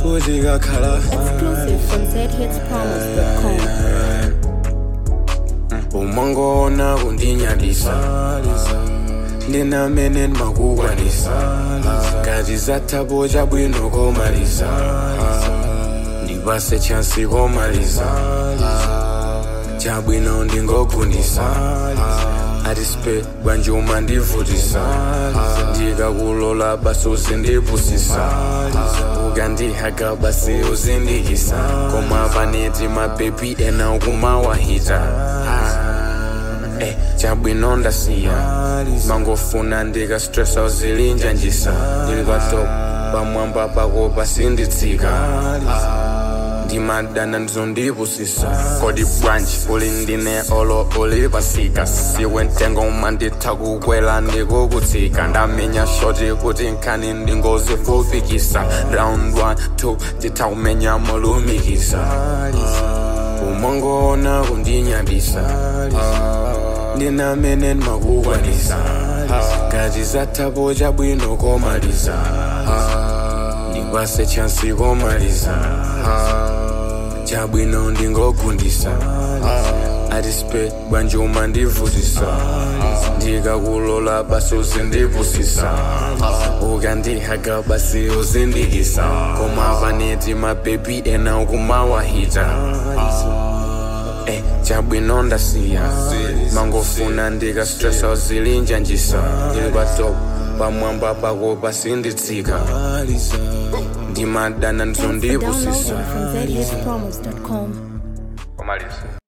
chako chikakhala Exclusive from zhitspromise.com. umangoona kundinyadisa ndinamene ndimakukwanisa ngati zathapo chabwino komaliza ndipase chansi komaliza chabwino ndingogundisa atispe bwanjuma ndivutisa ndikakulola basi uzindipusisa ukandihaga basi uzindikisa koma paneti mabebi ena ukumawahita Eh, chabwino ndasiya mangofuna ndikastresa uzilinjanjisa ndili patop pamwamba pako pasinditsika ndimadana ndizondipusisa kodi bwanji uli ndine olo uli pasika siwe mtengo umanditha kukwela ndikukutsika ndamenya shoti kuti nkhani ndingozifufikisa round 1 2 titha kumenya molumikisa umangoona kundinyadisa ndinamene ndimakukwanisa ngati zathapo chabwino komaliza ndipase chansi komaliza chabwino ndingogundisa atispe bwanjuma ndivutisa ndikakulola basi uzindipusisa ukandihaga basi uzindikisa koma paneti mabebi ena ukumawahita Eh, chabwino ndasiya mangofuna ndikastresa uzilinjanjisa ndili patop pamwamba pako pasinditsika ndimadana Thanks for ndizondipusisa downloading from zhitspromise.com. komaliza